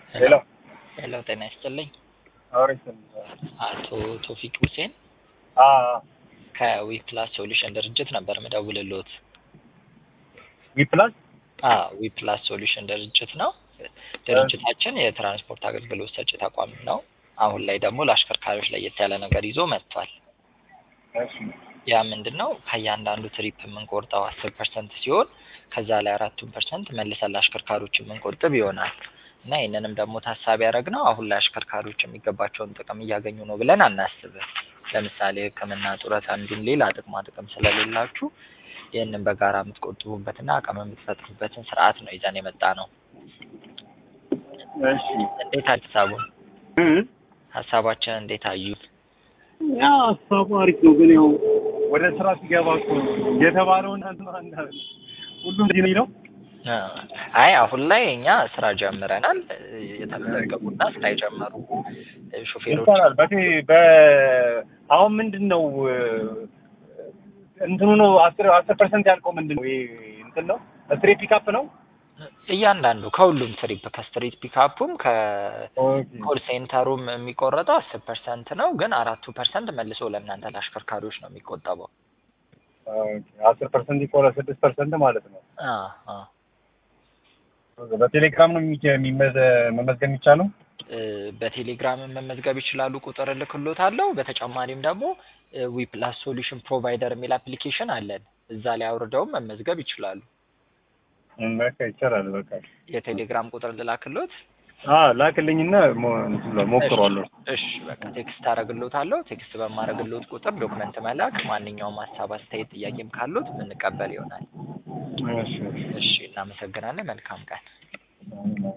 ሄሎ ሄሎ ጤና ይስጥልኝ። አውሪስ አቶ ቶፊቅ ሁሴን አ ከዊፕላስ ሶሉሽን ድርጅት ነበር ምደውልልዎት። ዊፕላስ አ ዊፕላስ ሶሉሽን ድርጅት ነው። ድርጅታችን የትራንስፖርት አገልግሎት ሰጪ ተቋም ነው። አሁን ላይ ደግሞ ለአሽከርካሪዎች ለየት ያለ ነገር ይዞ መጥቷል። እሺ ያ ምንድን ነው? ከእያንዳንዱ ትሪፕ የምንቆርጠው አስር ፐርሰንት ሲሆን ከዛ ላይ አራቱን ፐርሰንት መልሰን ለአሽከርካሪዎች የምንቆጥብ ይሆናል እና ይህንንም ደግሞ ታሳቢ ያደረግነው አሁን ላይ አሽከርካሪዎች የሚገባቸውን ጥቅም እያገኙ ነው ብለን አናስብም። ለምሳሌ ሕክምና፣ ጡረታ እንዲሁም ሌላ ጥቅማ ጥቅም ስለሌላችሁ ይህንን በጋራ የምትቆጥቡበትና አቅም የምትፈጥሩበትን ስርዓት ነው ይዘን የመጣ ነው። እሺ እንዴት ሀሳቡን ሀሳባችን እንዴት አዩት? ያ ሀሳቡ አሪፍ ነው፣ ግን ያው ወደ ስራ ሲገባ እኮ የተባለውን ሁሉም እንዲህ ነው የሚለው። አይ አሁን ላይ እኛ ስራ ጀምረናል። የተመዘገቡና ስራ የጀመሩ ሾፌሮች ይቻላል። በቴ በ አሁን ምንድን ነው እንትኑ ነው አስር አስር ፐርሰንት ያልከው ምንድን ነው? ይሄ እንትን ነው ስትሬት ፒካፕ ነው። እያንዳንዱ ከሁሉም ትሪፕ ከስትሪት ፒካፑም ከኮል ሴንተሩም የሚቆረጠው አስር ፐርሰንት ነው። ግን አራቱ ፐርሰንት መልሶ ለእናንተ ለአሽከርካሪዎች ነው የሚቆጠበው። አስር ፐርሰንት ይቆረ ስድስት ፐርሰንት ማለት ነው። አ አ በቴሌግራም ነው የሚጀ- የሚመዘ- መመዝገብ የሚቻለው። በቴሌግራም መመዝገብ ይችላሉ። ቁጥር እልክሎታለሁ። በተጨማሪም ደግሞ ዊፕላስ ሶሉሽን ፕሮቫይደር የሚል አፕሊኬሽን አለን። እዛ ላይ አውርደውም መመዝገብ ይችላሉ። በቃ ይቻላል። በቃ የቴሌግራም ቁጥር ልላክሎት? አ ላክልኝና ሞ- እንትን ብለው ሞክሯለሁ። እሺ በቃ ቴክስት አደርግሎታለሁ። ቴክስት በማደርግሎት ቁጥር ዶክመንት መላክ፣ ማንኛውም ሀሳብ፣ አስተያየት፣ ጥያቄም ካሉት የምንቀበል ይሆናል። እሺ እሺ እናመሰግናለን። መልካም ቀን። እሺ